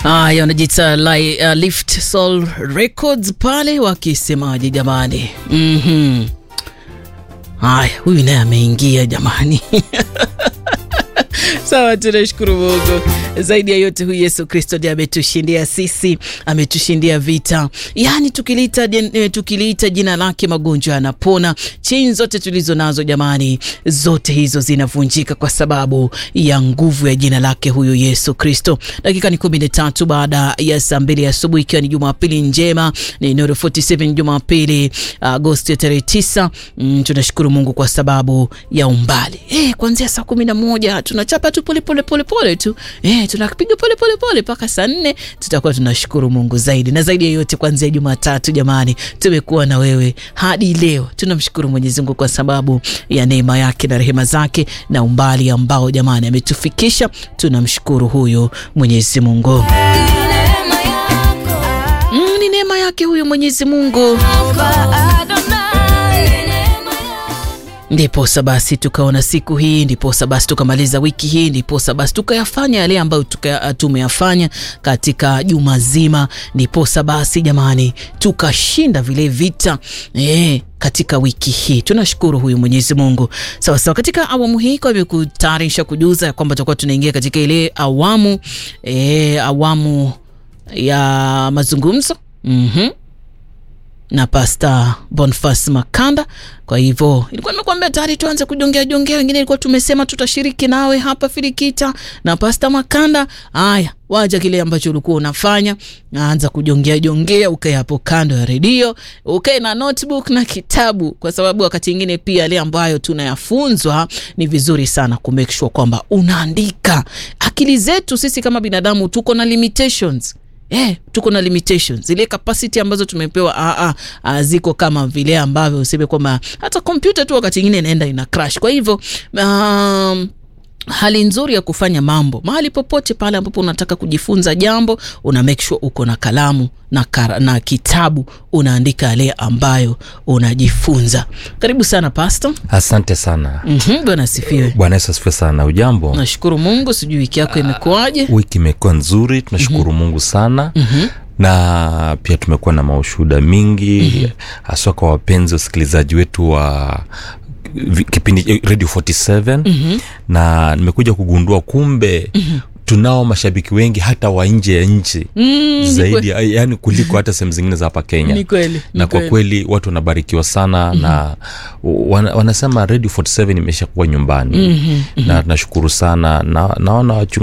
Haya, wanajiita li, uh, Lift Soul Records pale wakisemaje jamani? Mhm. Haya, huyu naye ameingia jamani. Sawa, tunashukuru Mungu. Zaidi ya yote, huyu Yesu Kristo ndiye ametushindia sisi, ametushindia vita. Yaani tukiliita tukiliita jina lake magonjwa yanapona. Chain zote tulizo nazo jamani, zote hizo zinavunjika kwa sababu ya nguvu ya jina lake huyu Yesu Kristo. Dakika ni kumi na tatu baada ya saa mbili asubuhi, ikiwa ni Jumapili njema, ni Nuru 47 Jumapili Agosti ya tarehe tisa. Mm, tunashukuru Mungu kwa sababu ya umbali eh, kuanzia saa kumi na moja tunachapa tu pole pole pole pole tu eh, tunapiga pole pole pole mpaka saa nne tutakuwa tunashukuru Mungu zaidi na zaidi ya yote. Kuanzia Jumatatu jamani, tumekuwa na wewe hadi leo. Tunamshukuru Mwenyezi Mungu kwa sababu ya neema yake na rehema zake na umbali ambao jamani ametufikisha. Tunamshukuru huyo Mwenyezi Mungu. Mm, ni neema yake huyo Mwenyezi Mungu. Ndiposa basi tukaona siku hii, ndiposa basi tukamaliza wiki hii, ndiposa basi tukayafanya yale ambayo tumeyafanya katika juma zima, ndiposa basi jamani tukashinda vile vita eh, katika wiki hii tunashukuru huyu Mwenyezi Mungu. Sawa sawa, katika awamu hii kwa hivyo kutayarisha kujuza kwamba tutakuwa tunaingia katika ile awamu eh, awamu ya mazungumzo mm-hmm na Pasta Boniface Makanda. Kwa hivyo ilikuwa nimekuambia tayari tuanze kujongea jongea, wengine ilikuwa tumesema tutashiriki nawe hapa Filikita na Pasta Makanda. Haya, wacha kile ambacho ulikuwa unafanya, anza kujongea jongea, ukae hapo kando ya redio, ukae na notebook na kitabu, kwa sababu wakati mwingine pia yale ambayo tunayafunzwa ni vizuri sana ku make sure kwamba unaandika. Akili zetu sisi kama binadamu tuko na limitations Eh, tuko na limitations. Zile capacity ambazo tumepewa a a ziko kama vile ambavyo useme kwamba hata kompyuta tu wakati mwingine inaenda ina crash. Kwa hivyo um, hali nzuri ya kufanya mambo mahali popote pale ambapo unataka kujifunza jambo, una make sure uko na kalamu na, kara, na kitabu unaandika yale ambayo unajifunza. Karibu sana Pastor. Asante sana. mm-hmm, Bwana asifiwe. Bwana Yesu asifiwe sana. Ujambo? Nashukuru Mungu, sijui wiki yako imekuwaje? Wiki imekuwa nzuri, tunashukuru mm-hmm. Mungu sana mm-hmm na pia tumekuwa na maushuhuda mingi haswa mm-hmm. kwa wapenzi wasikilizaji wetu wa kipindi Radio 47 mm-hmm. na nimekuja kugundua kumbe mm-hmm tunao mashabiki wengi hata wa nje ya nchi mm, zaidi yani kuliko hata sehemu zingine za hapa Kenya. Ni kweli, na kwa kweli watu wanabarikiwa sana mm-hmm. na wana, wanasema Radio 47 imesha kuwa nyumbani mm-hmm. na nashukuru sana na naona